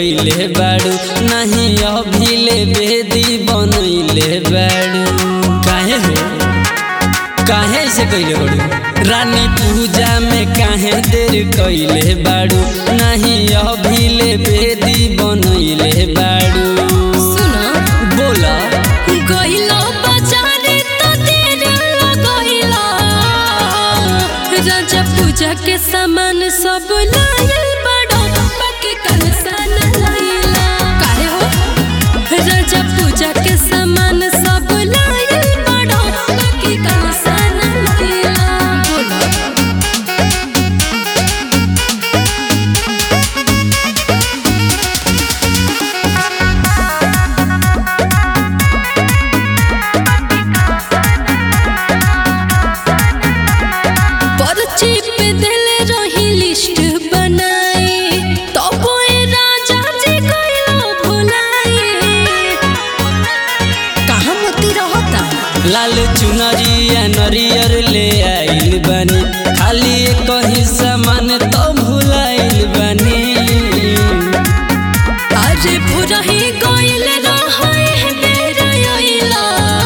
कइले बाड़ू नहीं अभिले बेदी बनैले बाड़ू काहे हो काहे से कइले बाड़ू रानी पूजा में काहे देर कइले बाड़ू नहीं अभिले बेदी बनैले बाड़ू सुना बोला गइलो बाजारे तो देर लगइला राजा पूजा के सामान सब लायल बड़ो बाकी कलसा न लाइला काहे हो राजा पूजा के सामान सब लायल बड़ो बाकी कलसा न लाइला बोलो पर्ची पे दिल रही लिस्ट बनाई तब ए राजा जी कइलो भुलाई कहाँ मोती रहता लाल चुनरिया नरियर ले आइल बानी खाली एक ही सामान तो भुलाइल बानी अरे भुरही गइल रहे बेर अइला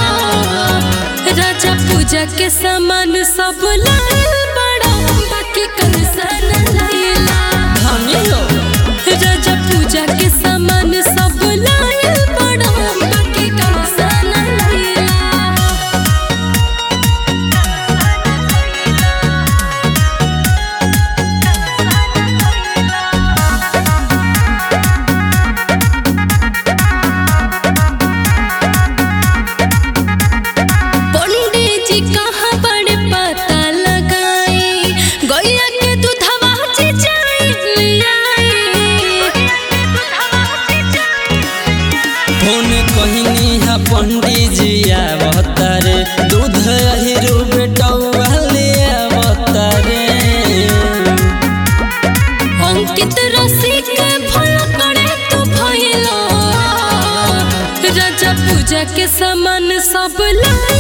राजा पूजा के सामान सब लायल बड़ा बाकी कलसा न लाइला हमी हो राजा पूजा के सामान सब लायल बड़ा बाकी कलसा न लाइला पंडित जी कहाँ बड़े पता लगाई गैया के दूधवा चिचाई फोन कहनी हा पंडित जी आवतारे दूध अहिरू बेटौआ ले आवतारे अंकित रसिक भल करे तू भइलो राजा पूजा के सामान सब लाई